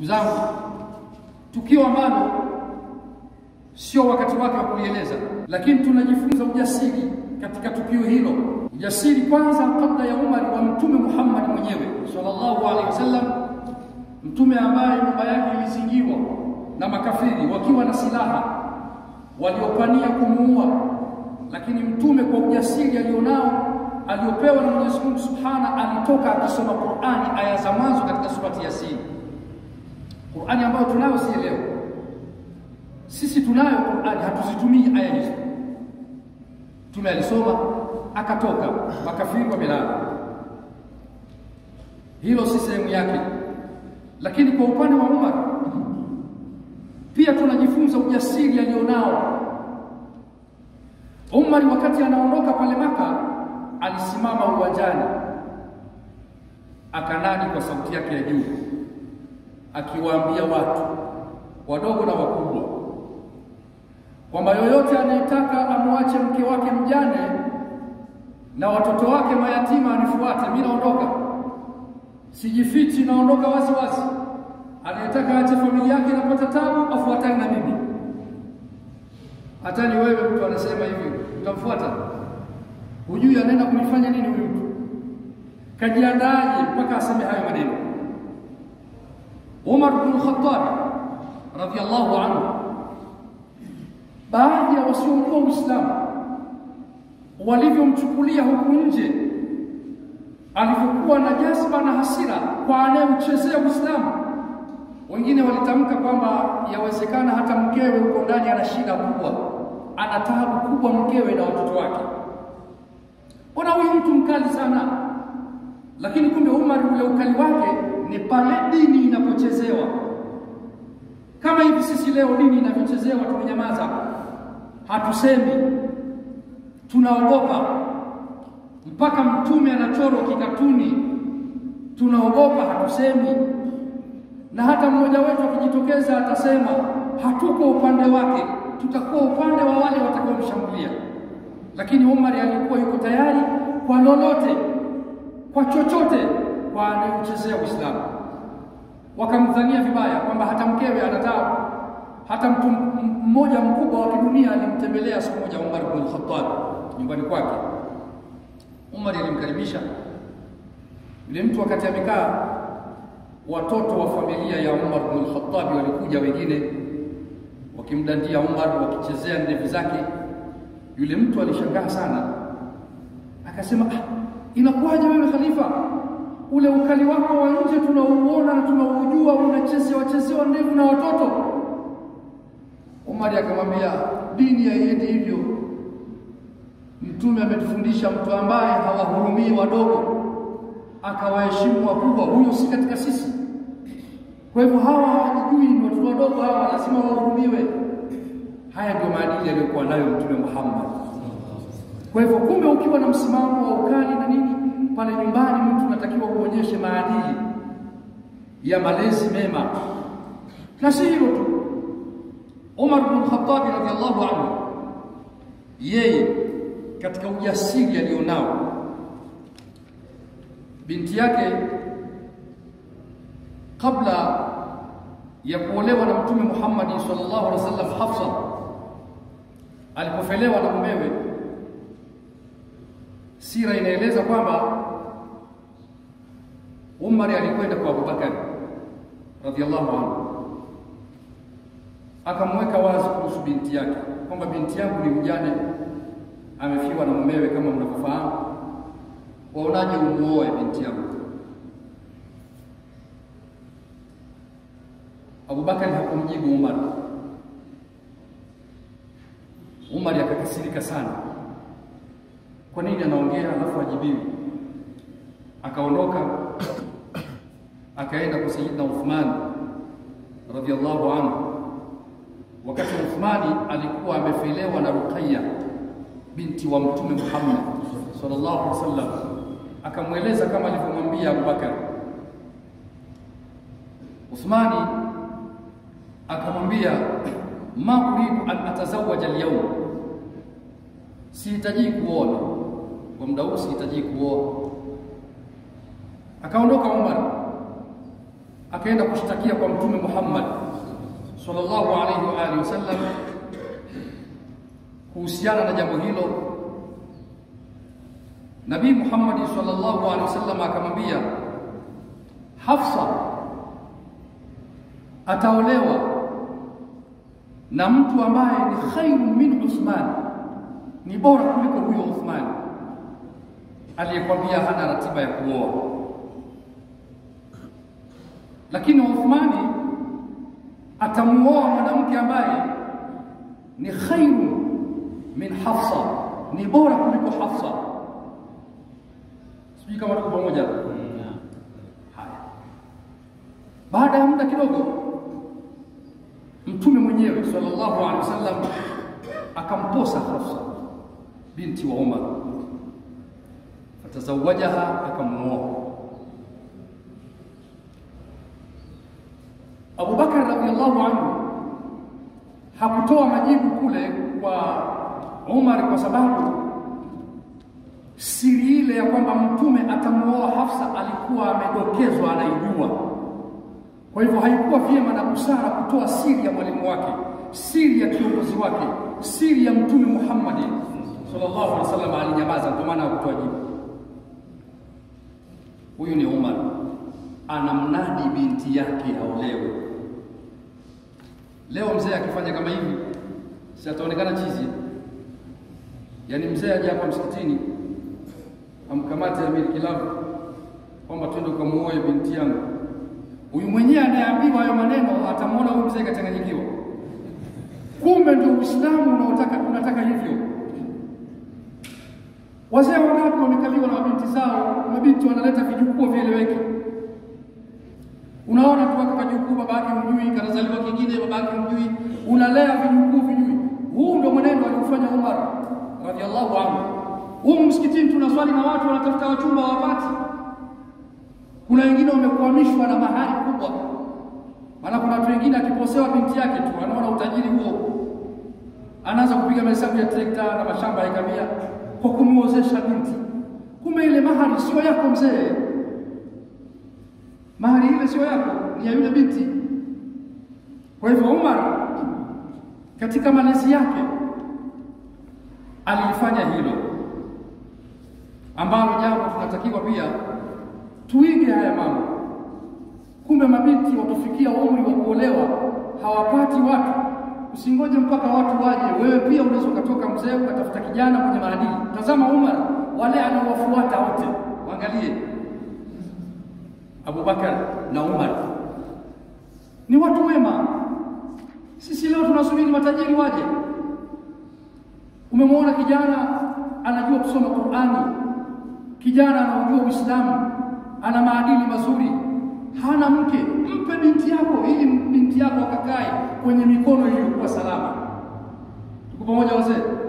Ndugu zangu, tukio ambalo sio wakati wake wa kulieleza, lakini tunajifunza ujasiri katika tukio hilo. Ujasiri kwanza, kabla ya Umar, wa Mtume Muhammad mwenyewe sallallahu alaihi wasallam, mtume ambaye nyumba yake ilizingiwa na makafiri wakiwa na silaha waliopania kumuua, lakini mtume kwa ujasiri alionao aliopewa na Mwenyezi Mungu Subhana, alitoka akisoma Qur'ani aya za mwanzo katika surati Yasin, Qur'ani ambayo tunayo si leo. Sisi tunayo Qur'ani, hatuzitumii aya hizo. Mtume alisoma akatoka, makafiri wamelala. Hilo si sehemu yake, lakini kwa upande wa Umar pia tunajifunza ujasiri alionao Umar. Wakati anaondoka pale Maka, alisimama uwanjani akanadi kwa sauti yake ya juu, akiwaambia watu wadogo na wakubwa kwamba yoyote anayetaka amwache mke wake mjane na watoto wake mayatima anifuate, mimi naondoka, sijifichi, naondoka wazi wazi. Anayetaka aache familia yake inapata tabu, afuatane na mimi. Hata ni wewe mtu anasema hivi, utamfuata? Hujui anaenda kunifanya nini huyu mtu, kajiandaaje mpaka aseme hayo maneno? Umar bin Khattab radhiyallahu anhu, baadhi ya wasiojua Uislamu walivyomchukulia huku nje, alivyokuwa na jazba na hasira kwa anayeuchezea Uislamu. Wengine walitamka kwamba yawezekana hata mkewe huko ndani ana shida kubwa, ana taabu kubwa mkewe na watoto wake. Mbona huyu mtu mkali sana? Lakini kumbe Umar ule ukali wake ni pale dini inapochezewa. Kama hivi sisi leo dini inavyochezewa, tumenyamaza, hatusemi, tunaogopa. Mpaka mtume anachorwa kikatuni, tunaogopa, hatusemi. Na hata mmoja wetu akijitokeza atasema hatuko upande wake, tutakuwa upande wa wale watakaomshambulia. Lakini Umar alikuwa yuko tayari kwa lolote, kwa chochote, kwa anayeuchezea Uislamu. Wakamdhania vibaya kwamba hata mkewe anataka. Hata mtu mmoja mkubwa wa kidunia alimtembelea siku moja Umar bin Khattab nyumbani kwake. Umar alimkaribisha yule mtu, wakati amekaa, watoto wa familia ya Umar bin Khattab walikuja, wengine wakimdandia Umar, wakichezea ndevu zake. Yule mtu alishangaa sana, akasema ah, inakuwaje wewe khalifa, ule ukali wako wa nje tunauona na tunaujua, unachezewa chezewa ndevu na watoto. Umar akamwambia dini haiendi hivyo. Mtume ametufundisha mtu ambaye hawahurumii wadogo akawaheshimu wakubwa, huyo si katika sisi. Kwa hivyo hawa hawajijui, ni watoto wadogo hawa, lazima wahurumiwe. Haya ndio maadili aliyokuwa nayo Mtume Muhammad. Kwa hivyo, kumbe ukiwa na msimamo wa ukali na nini pale nyumbani, mtu unatakiwa uonyeshe maadili ya malezi mema, na si hilo tu. Umar bin Khattab radhiallahu anhu, yeye katika ujasiri alionao, binti yake kabla ya kuolewa na Mtume Muhammad sallallahu alaihi wasallam, Hafsa alipofelewa na mumewe, sira inaeleza kwamba Umar alikwenda kwa Abubakar radhiallahu anhu akamweka wazi kuhusu binti yake kwamba binti yangu ni mjane, amefiwa na mumewe kama mnavyofahamu, waonaje umuoe binti yangu? Abubakar hakumjibu Umar. Umar akakasirika sana, kwa nini anaongea alafu ajibiwi? Akaondoka akaenda kwa Sayyidina Uthman radhiallahu anhu wakati Uthmani alikuwa amefelewa na Ruqayya binti wa Mtume Muhammad sallallahu alaihi wasallam, akamweleza kama alivyomwambia Abubakar. Uthmani akamwambia ma uridu an atazawaja alyawm, sihitaji kuoa kwa muda huu, sihitaji kuoa. Akaondoka Umar akaenda kushtakia kwa Mtume Muhammad sallallahu alaihi wa alihi wasallam kuhusiana na jambo hilo. Nabii Muhammad sallallahu alaihi wasallam akamwambia Hafsa ataolewa na mtu ambaye ni khairu min Uthman, ni bora kuliko huyo Uthman aliyekwambia hana ratiba ya kuoa. Lakini Uthmani atamuoa mwanamke ambaye ni khairu min Hafsa, ni bora kuliko Hafsa. Sijui kama tuko pamoja. Haya, baada ya muda kidogo, Mtume mwenyewe sallallahu alaihi wasallam akamposa Hafsa binti wa Umar, fatazawajaha, akamuoa. Abu Bakar radhiallahu anhu hakutoa majibu kule kwa Umar kwa sababu siri ile ya kwamba mtume atamuoa Hafsa alikuwa amedokezwa, anaijua. Kwa hivyo haikuwa vyema na busara kutoa siri ya mwalimu wake, siri ya kiongozi wake, siri ya mtume Muhammad sallallahu alaihi wasallam. Alinyamaza, ndio maana hakutoa jibu. Huyu ni Umar anamnadi binti yake aolewe. Leo mzee akifanya kama hivi, si ataonekana chizi? Yaani mzee aje hapa msikitini amkamate Amiri Kilavu kwamba twende ukamuoe binti yangu. Huyu mwenyewe anayeambiwa hayo maneno atamwona huyu mzee kachanganyikiwa. Kumbe ndio Uislamu unaotaka unataka hivyo. Wazee wangapi wamekaliwa na mabinti zao, mabinti wanaleta vijukuu vieleweki. Unaona tu kama jukuu baba yake hujui, kanazaliwa kingine baba yake hujui, unalea vijukuu vijui. Huu ndio mwenendo aliofanya Umar radhiallahu anhu. Huu msikitini tunaswali na watu wanatafuta wachumba wapati. Kuna wengine wamekwamishwa na mahali kubwa, maana kuna watu wengine akiposewa binti yake tu anaona utajiri huo, anaanza kupiga mahesabu ya trekta na mashamba ya kamia kwa kumuozesha binti. Kumbe ile mahali sio yako mzee, mahali ile sio yako, ni ya yule binti. Kwa hivyo Umar katika malezi yake alifanya hilo ambalo jambo tunatakiwa pia tuige haya mambo. Kumbe mabinti wakifikia umri wa kuolewa hawapati watu, usingoje mpaka watu waje. Wewe pia unaweza ukatoka mzee ukatafuta kijana mwenye maadili. Tazama Umar, wale anaowafuata wote, waangalie Abubakar na Umar ni watu wema. Sisi leo tunasubiri matajiri waje. Umemwona kijana anajua kusoma Qur'ani, kijana anaujua Uislamu, ana maadili mazuri, hana mke, mpe binti yako ili binti yako akakae kwenye mikono iliyokuwa salama. Tuko pamoja wazee?